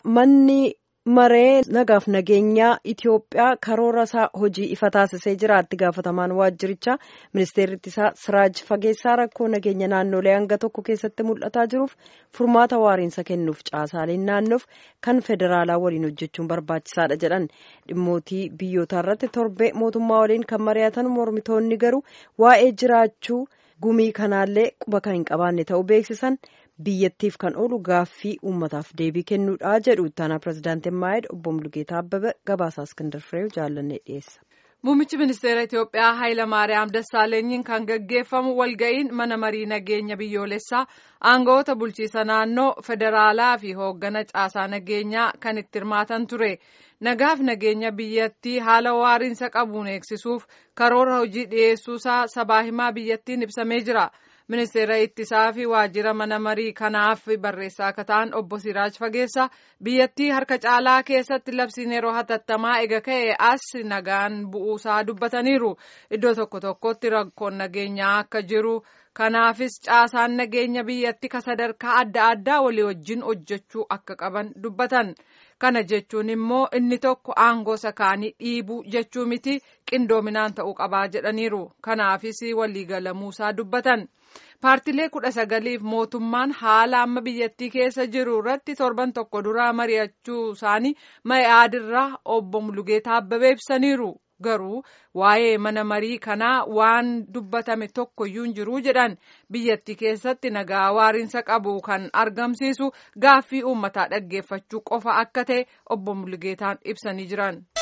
manni maree nagaaf nageenyaa Itoophiyaa karoora isaa hojii ifa taasisee jira. Itti gaafatamaan waajjirichaa ministeerri ittisaa Siraaj Fageessaa rakkoo nageenya naannolee hanga tokko keessatti mul'ataa jiruuf furmaata waariinsa kennuuf caasaaleen naannoof kan federaalaa waliin hojjechuun barbaachisaadha jedhan. Dhimmootii biyyootaa irratti torbee mootummaa waliin kan mari'atan mormitoonni garuu waa'ee jiraachuu gumii kanaallee quba kan hin qabaanne ta'uu beeksisan. biyyattiif kan oolu gaaffii uummataaf deebii kennuudha jedhu ittaanaa pirezidaantiin maayid obbo Mulugeetaa Abbabee gabaasaa Iskindar Fireew jaallannee dhiyeessa. Muummichi ministeera Itoophiyaa Hayila Maariyaam Dassaalenyiin kan gaggeeffamu walga'iin mana marii nageenya biyyoolessaa aangawoota bulchiisa naannoo federaalaa fi hooggana caasaa nageenyaa kan itti hirmaatan ture. Nagaaf nageenya biyyattii haala waariinsa qabuun eegsisuuf karoora hojii dhiyeessuusaa sabaa himaa biyyattiin ibsamee jira. ministeera ittisaa fi waajjira mana marii kanaaf barreessaa akka ta'an obbo Siraaj Fageessa biyyattii harka caalaa keessatti labsiin yeroo hatattamaa ega ka'e as nagaan bu'uusaa dubbataniiru iddoo tokko tokkotti rakkoon nageenyaa akka jiru kanaafis caasaan nageenya biyyattii ka sadarkaa adda addaa walii wajjin hojjechuu akka qaban dubbatan. kana jechuun immoo inni tokko aangoo sakaanii dhiibuu jechuu miti qindoominaan ta'uu qabaa jedhaniiru kanaafis waliigalamuusaa dubbatan paartilee kudha sagaliif mootummaan haala amma biyyattii keessa jiru irratti torban tokko duraa mari'achuu isaanii ma'iaadirraa obbo Mulugeetaa Abbabee ibsaniiru garuu waa'ee mana marii kanaa waan dubbatame tokkoyyuu hin jiru jedhan biyyattii keessatti nagaa waariinsa qabu kan argamsiisu gaaffii uummataa dhaggeeffachuu qofa akka ta'e obbo Mulugeetaan ibsanii jiran.